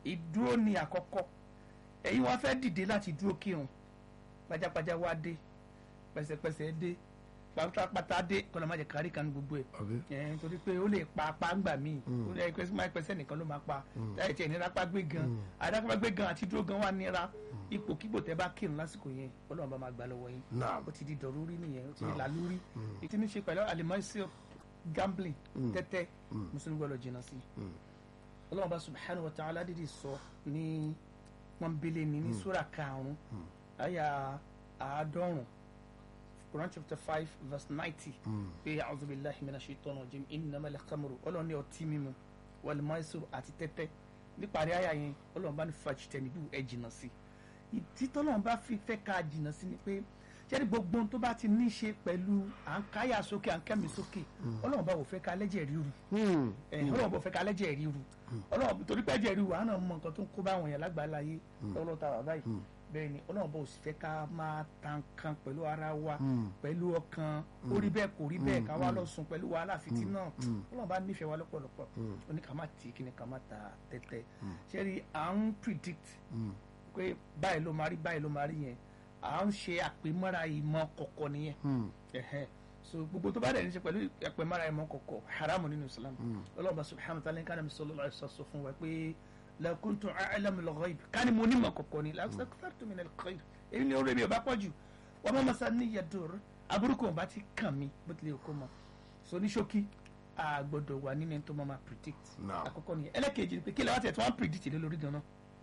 ìdúró ni àkọ́kọ́ ẹ̀yin wá fẹ́ dìde láti dúró kírun pajápajá wá dé pẹ̀sẹ̀pẹ̀sẹ̀ dé pátápátá dé kọ́nà má jẹ́ kárí kan ní gbogbo ẹ̀ àbí ẹ̀ nítorí pé ó lè pa apá ńgbà míì ó lè pẹ́ máa pẹ́sẹ́ nìkan ló máa pa táyà tí ẹ̀ nira pa gbé gan àdàpá gbé gan àti dúró gan wà nira ipò kígbò tẹ́ bá kírun lásìkò yẹn ọlọ́run bá máa gbà lọ́wọ́ yín naam ó ti di dọ̀rúrí nìyẹn ó ti di làlúrí ètí ní ṣe pẹ̀lú alimọ́sí gambling tẹ́tẹ́ mùsùlùmí gbọ́dọ̀ jìnnà sí ọlọ́run bá subhanahu wa ta'ala dídì sọ ní pọ́nbélé ní ní sura karùn-ún àyà àádọ́rùn Quran chapter five verse ninety pé a'udhu billahi minash shaitani rajim innamal khamru ọlọ́run ní ọtí mímu wal maisir àti tẹ́tẹ́ níparí àyà yẹn ọlọ́run bá ní fajtanibu ẹ jìnnà sí ìdí tọ́lọ́run bá fi fẹ́ ká jìnnà sí ni pé ṣẹ́ni gbogbo ohun tó bá ti ní í ṣe pẹ̀lú à ń káyà sókè à ń kẹ́mi sókè ọlọ́run bá wò fẹ́ ká lẹ́jẹ̀ ríru Hmm. ẹ ọlọ́run bò fẹ́ ká lẹ́jẹ̀ ríru ọlọ́run torí pé ẹ̀jẹ̀ ríru àánà mọ nǹkan tó ń kó bá àwọn èèyàn lágbàláyé lọ́wọ́ tá a wà báyìí bẹ́ẹ̀ ni ọlọ́run bò sì fẹ́ ká máa ta nǹkan pẹ̀lú ara wa pẹ̀lú ọkàn ó rí bẹ́ẹ̀ kò rí bẹ́ẹ̀ ká wá lọ sùn pẹ̀lú wàhálà fìtí náà ọlọ́run bá nífẹ̀ẹ́ wa lọ́pọ̀lọpọ̀ ó ní ká má tì í kí ni ká má ta tẹ́tẹ́ ṣé rí à ń predict pé báyìí ló máa rí báyìí ló máa rí yẹn à ń ṣe àpèmọ́ra ìmọ̀ kọ̀kọ̀ nìyẹn ẹ̀hẹ́ so gbogbo tó bá dẹ̀ ní ṣe pẹ̀lú àpèmọ́ra ìmọ̀ kọ̀kọ̀ haramu nínú Islam ọlọ́run subhanahu wa ta'ala nǹkan mi sọlọ́lá ẹ̀ sọ fún wa pé la kuntu a'lamu al-ghayb ká ní mo ní mọ̀ kọ̀kọ̀ ni lastakthartu min al-khayr èyí ni orí mi ò bá pọ̀ jù wa ma massaniya dur aburúkú ò bá ti kàn mí bó tilẹ̀ kó mọ̀ so ní ṣókí a gbọ́dọ̀ wà nínú ẹni tó máa ma predict Now. àkọ́kọ́ nìyẹn ẹlẹ́kejì ni pé kí lè wá tiẹ̀ tí wọ́n predict lé lórí gan-an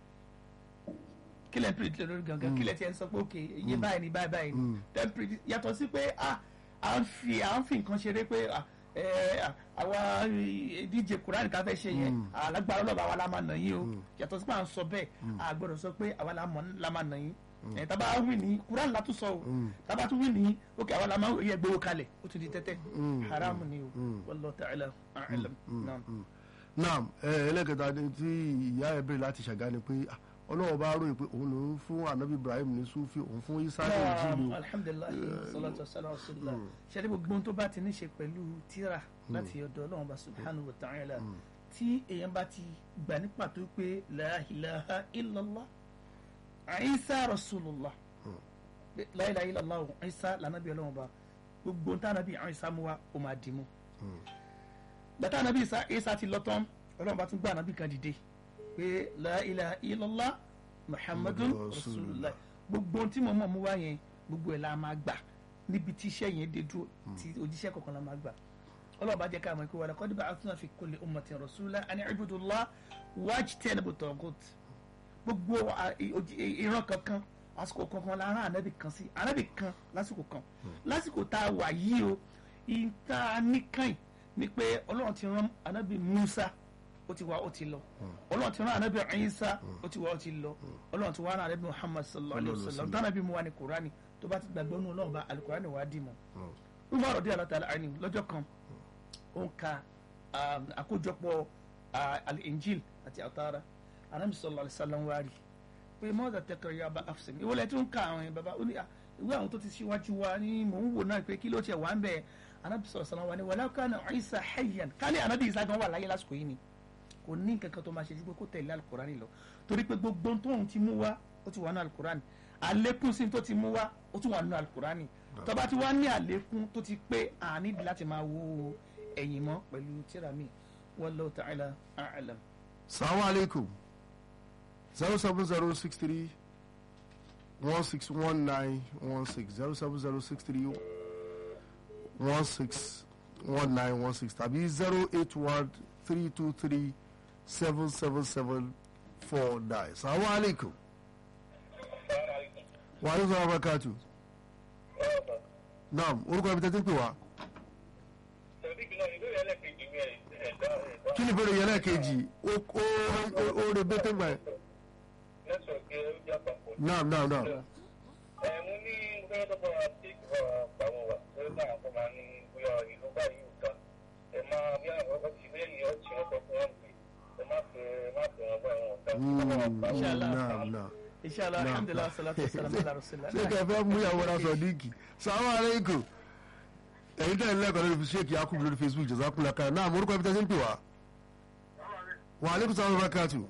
kí lè predict lé lórí gan-an kí lè tiẹ̀ sọ pé ok iye báyìí ni báyìí báyìí ni then predict yàtọ̀ sí pé ah à ń fi à ń fi nǹkan ṣeré pé ah ẹ àwa díje Quran ká fẹ́ ṣe yẹn alágbára ọlọ́ba àwa la máa nà yín o yàtọ̀ sí pé à ń sọ bẹ́ẹ̀ a gbọ́dọ̀ sọ pé àwa la mọ̀- la máa nà yín ẹ tábà wí ní Quran la tún sọ o tábà tún wí ní ok àwa la máa yẹ gbowó kalẹ̀ ó ti di tẹ́tẹ́ haram ni o wallahu ta'ala a'lam naam. naam ẹ ẹlẹ́kẹta ni tí ìyá ẹ bèrè láti ṣàgá ni pé ah, ọlọ́run bá ròyìn pé òun ló ń fún anabi ibrahim ní sufi òun fún isa ní ìjìnlẹ̀ Naam, alhamdulilayi salatu wasalam rasulillah ṣẹlẹ gbogbo ohun tó bá ti ní ṣe pẹ̀lú tírà láti ọ̀dọ̀ Ọlọ́run bá subhanahu wa ta'ala tí èèyàn bá ti gbà ní pàtó pé la ilaha illallah Isa rasulullah Pé la ilaha illallah Isa lànàbí Ọlọ́run bá gbogbo ohun tánàbí Isa mú wa ó máa dì mú gbàtà ànàbí Isa Isa ti lọ tán Ọlọ́run bá tún gbà ànàbí kan dìde pé la ilaha illallah muhammadun Muhammadun rasulullah gbogbo ohun tí mo mọ̀ mú wá yẹn gbogbo ẹ̀ la máa gbà níbi tí iṣẹ́ yẹn dé dúró tí òjíṣẹ́ kọ̀ọ̀kan la máa gbà ọlọ́run bá jẹ́ ká mọ̀ pé wà laqad ba'athna fi kulli ummatin rasula an i'budu Allah wajtanibu taghut gbogbo à- i- ojí- i- ìran kankan àsìkò kankan la rán ànábì kan sí ànábì kan lásìkò kan lásìkò tá a wà yìí o ìta nìkan ni pé ọlọ́run ti rán ànábì Musa ó ti wá ó ti lọ ọlọ́run ti rán ànábì Isa ó ti wá ó ti lọ ọlọ́run ti wá rán ànábì Muhammad sallallahu alayhi wa sallam tánàbí mu wá ní Kùránì tó bá ti gbàgbọ́ nù ọlọ́run bá alukùránì wá dì mọ́ Umar radiyallahu ta'ala anhu lọ́jọ́ kan ó ń ka um, àkójọpọ̀ uh, al-Injil àti àtàrà anabi sallallahu alayhi wa sallam wá rí pé mọ́tà tẹkọrọ yaba afsin ìwọlẹ̀ tó ń ka àwọn yẹn bàbá ó ní "Ah, ìwé àwọn tó ti ṣíwájú wa ní mò ń wò náà pé kí ló tiẹ̀ wà ń bẹ̀ anabi sallallahu alayhi wa sallam wá ní walaw kana Isa hayyan kálí anabi Isa gan wà láyé lásìkò yìí ni kò ní nǹkan kan tó máa ṣe ju pé kó tẹ̀lé alukurani lọ torí pé gbogbo ohun tóun ti mú wá ó ti wà nínú alukurani àlékún sí tó ti mú wá ó tún wà nínú alukurani tó bá ti wá ní àlékún tó ti pé àní láti máa wo ẹ̀yìn mọ́ pẹ̀lú tíra mi wallahu ta'ala a'lam. salamu alaikum zero seven zero six three one six one nine one six zero seven zero six three one six one nine one six tàbí zero eight one three two three seven seven seven four nine salamu alaikum wa alaikum salaam wa barakatuh naam orúkọ ibi tẹ́tí pè wá kí ni ìbéèrè yẹn lẹ́ẹ̀kejì ó ó ó ó rẹ bẹ́tẹ̀ gbà yẹn naam naam naam Mm, Inshallah. naam naam. inshallah Naam. alhamdulilah salatu wa salam ala rasulillah. ṣé kẹ fẹ́ mú ìyàwó ra sọ̀díkì sàmú aleikum ẹ̀yin tẹ̀lé lẹ́kọ̀ọ́ lórí ṣéèkì yakubu lórí facebook jazakumullah kan náà morúkọ ibi tẹ́sí ń pè wá. wa aleykum salaam wa barakatuh.